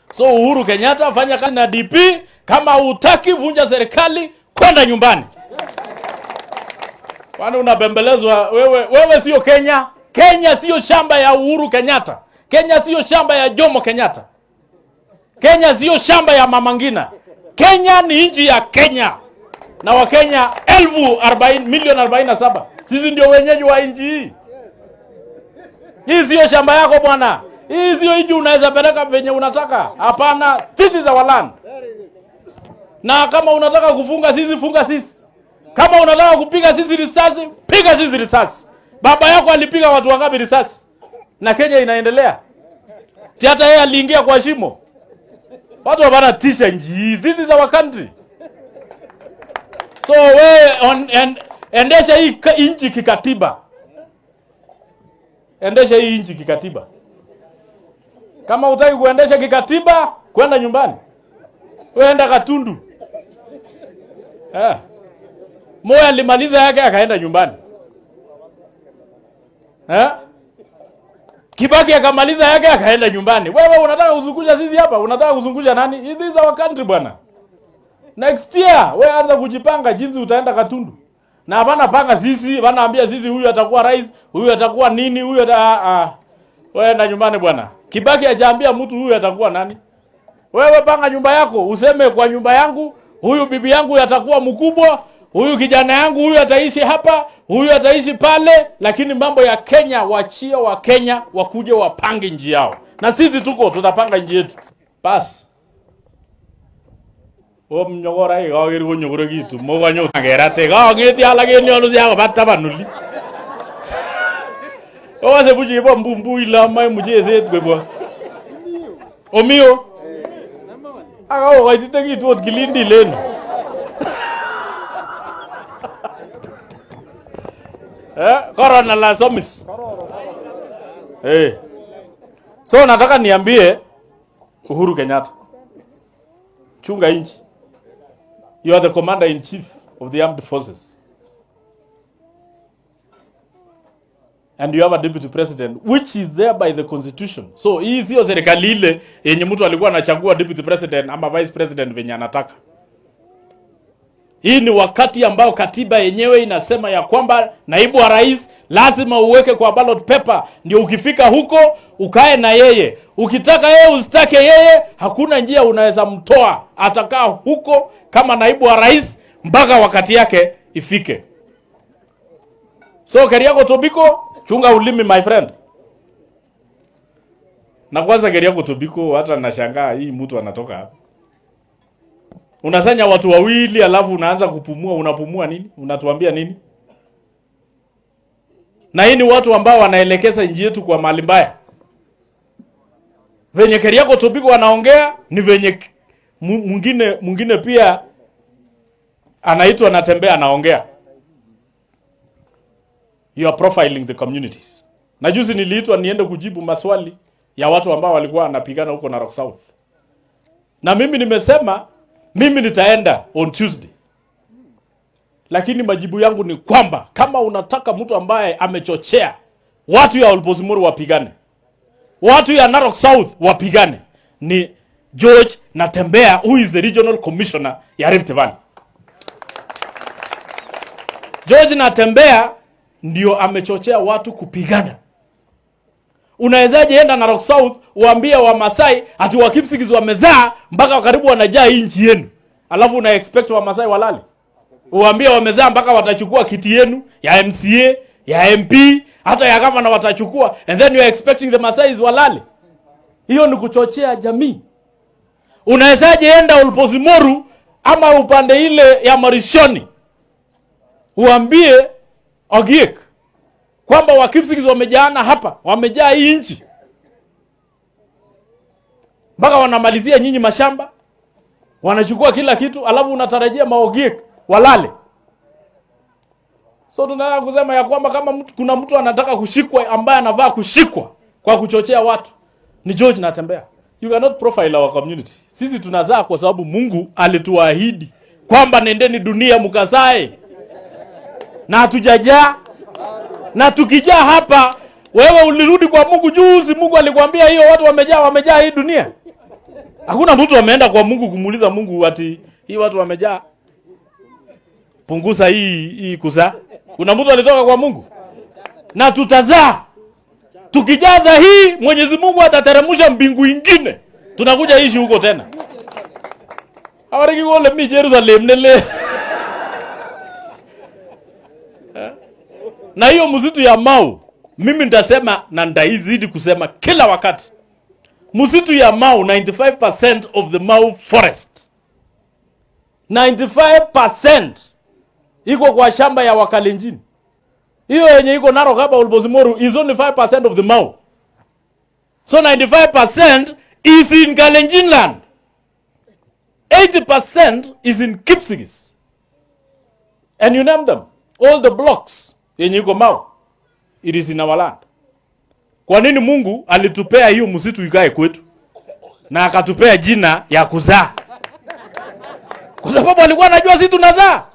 So Uhuru Kenyatta, fanya kazi na DP. Kama hutaki vunja serikali, kwenda nyumbani. Kwani unabembelezwa wewe? Wewe sio Kenya. Kenya sio shamba ya Uhuru Kenyatta. Kenya sio shamba ya Jomo Kenyatta. Kenya sio shamba ya Mama Ngina. Kenya ni nchi ya Kenya na Wakenya elfu arobaini milioni arobaini na saba. Sisi ndio wenyeji wa nchi hii. Hii sio shamba yako bwana. Hii sio nchi unaweza peleka venye unataka. Hapana, this is our land. Na kama unataka kufunga sisi, funga sisi. Kama unataka kupiga sisi risasi, piga sisi risasi. Baba yako alipiga watu wangapi risasi? Na Kenya inaendelea. Si hata yeye aliingia kwa shimo. Watu wanatisha nchi hii. This is our country. So we on, en, endesha hii ka- nchi kikatiba. Endesha hii nchi kikatiba. Kama hutaki kuendesha kikatiba, kwenda nyumbani. Weenda Katundu. Eh. Moya alimaliza yake akaenda nyumbani. Eh? Kibaki akamaliza yake akaenda nyumbani. Wewe unataka kuzungusha sisi hapa? Unataka kuzungusha nani? This is our country bwana. Next year wewe anza kujipanga jinsi utaenda Katundu. Na hapana panga sisi, wanaambia sisi huyu atakuwa rais, huyu atakuwa nini, huyu ata ah, ah. Wewe enda nyumbani bwana. Kibaki hajaambia mtu huyu atakuwa nani. Wewe panga nyumba yako, useme kwa nyumba yangu, huyu bibi yangu atakuwa mkubwa, huyu kijana yangu huyu ataishi hapa, huyu ataishi pale, lakini mambo ya Kenya wachie wa Kenya wakuje wapange nji yao, na sisi tuko tutapanga nji yetu basi. omnyogora ikageri konyogore kitu mokanyo kerate kangeti alak en yono siakobat tabanuli okase buch ibo mbumbu ile amae mucheset koibwa omio akakokoititekitu ot kilindi leno eh, korona la somis eh. so nataka niambie Uhuru Kenyatta chunga inchi you are the commander in chief of the armed forces and you have a deputy president which is there by the constitution so hii sio serikali ile yenye mtu alikuwa anachagua deputy president ama vice president venye anataka hii ni wakati ambao katiba yenyewe inasema ya kwamba naibu wa rais lazima uweke kwa ballot paper, ndio ukifika huko ukae na yeye. Ukitaka yeye usitake yeye, hakuna njia unaweza mtoa, atakaa huko kama naibu wa rais mpaka wakati yake ifike. So Keriako Tobiko, chunga ulimi my friend. Na kwanza Keriako Tobiko, hata nashangaa hii mtu anatoka hapa unasanya watu wawili alafu unaanza kupumua unapumua nini unatuambia nini na hii ni watu ambao wanaelekeza nchi yetu kwa mali mbaya venye Keriako Tobiko wanaongea ni venye mu- mwingine mwingine pia anaitwa anatembea anaongea you are profiling the communities na juzi niliitwa niende kujibu maswali ya watu ambao walikuwa wanapigana huko Narok South na mimi nimesema mimi nitaenda on Tuesday, lakini majibu yangu ni kwamba kama unataka mtu ambaye amechochea watu ya Olposimoro wapigane, watu ya Narok South wapigane, ni George Natembea, who is the regional commissioner ya Rift Valley. George Natembea ndio amechochea watu kupigana. Unawezaje enda Narok South uambie Wamasai ati Wakipsigis wamezaa mpaka karibu wanajaa hii nchi yenu, alafu una expect Wamasai walale? Uambie wamezaa mpaka watachukua kiti yenu ya MCA ya MP hata ya gavana watachukua, and then you are expecting the Masais walale? Hiyo ni kuchochea jamii. Unawezaje enda Olposimoru ama upande ile ya Marishoni uambie Ogiek kwamba Wakipsigis wamejaana hapa, wamejaa hii nchi mpaka wanamalizia nyinyi mashamba, wanachukua kila kitu, alafu unatarajia maogiek walale. So tunataka kusema ya kwamba kama mtu, kuna mtu anataka kushikwa ambaye anavaa kushikwa kwa kuchochea watu ni George Natembea. You cannot profile our community. Sisi tunazaa kwa sababu Mungu alituahidi kwamba nendeni dunia mkazae, na hatujajaa na tukijaa hapa, wewe ulirudi kwa Mungu juzi, Mungu alikwambia hiyo watu wamejaa, wamejaa hii dunia. Hakuna mtu ameenda kwa Mungu kumuuliza Mungu ati hii watu wamejaa, punguza hii hii kuzaa. Kuna mtu alitoka kwa Mungu? Na tutazaa tukijaza hii, Mwenyezi Mungu atateremsha mbingu ingine, tunakuja ishi huko tena. Awariki kole mi Jerusalem nele na hiyo msitu ya Mau, mimi nitasema na nitaizidi kusema kila wakati, msitu ya Mau, 95% of the Mau forest 95% iko kwa shamba ya Wakalenjin. Hiyo yenye iko Narok hapa Olbosimoru is only 5% of the Mau. So 95% is in Kalenjin land. 80% is in Kipsigis. And you name them. All the blocks yenye iko Mau. It is in our land. Kwa nini Mungu alitupea hiyo msitu ikae kwetu na akatupea jina ya kuzaa? Kwa sababu alikuwa anajua sisi tunazaa.